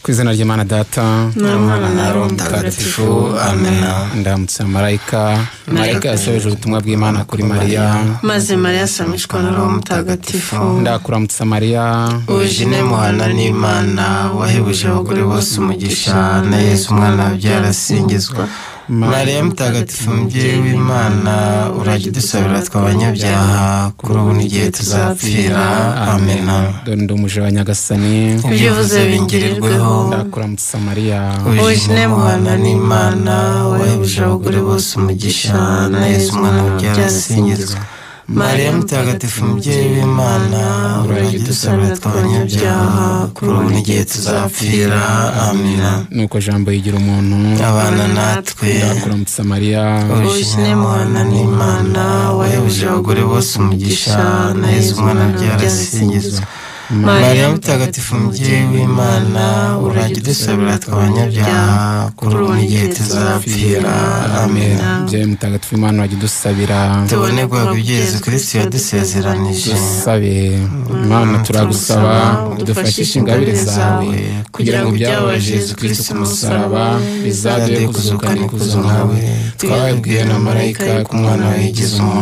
ku izina ry'imana data n'umwana na roho mutagatifu mutagatifu amena amena ndamutse marayika marayika yasohoje ubutumwa bw'imana kuri mariya maze mariya asamishwa na roho mutagatifu ndakuramutsa mariya ujine muhana n'imana wahebuje abagore bose umugisha na yesu umwana wabyara asingizwa mariya mutagatifu mubyeyi w'imana urajya udusabira tw'abanyabyaha kuri ubu n'igihe tuzapfira amena dore ndi umuja wa nyagasani ibyo uvuze bingirirweho ndakuramutsa mariya ujine muhana n'imana wahebuje abagore bose umugisha na yesu umwana wabyara asingizwa mariya mutagatifu mubyeyi w'imana urajya udusabira tw'abanyabyaha kuri ubu n'igihe tuzapfira amena nuko jambo yigira umuntu abana natwe ndakuramutsa mariya ujine muhana n'imana wahebuje abagore bose umugisha na yesu umwana wabyara asingizwa mariya mutagatifu mubyeyi w'imana urajya udusabira tw'abanyabyaha kuri ubu n'igihe tuzapfira amen mubyeyi mutagatifu imana wajya udusabira tubone guhabwa ibyo yesu kirisiti yadusezeranije dusabe imana turagusaba udufashishe ingabire zawe kugira ngo ibyababaje Yesu kirisiti ku musaraba bizabe kuzukana ikuzo nkawe twabibwiwe na marayika ko umwana wawe yigize umuntu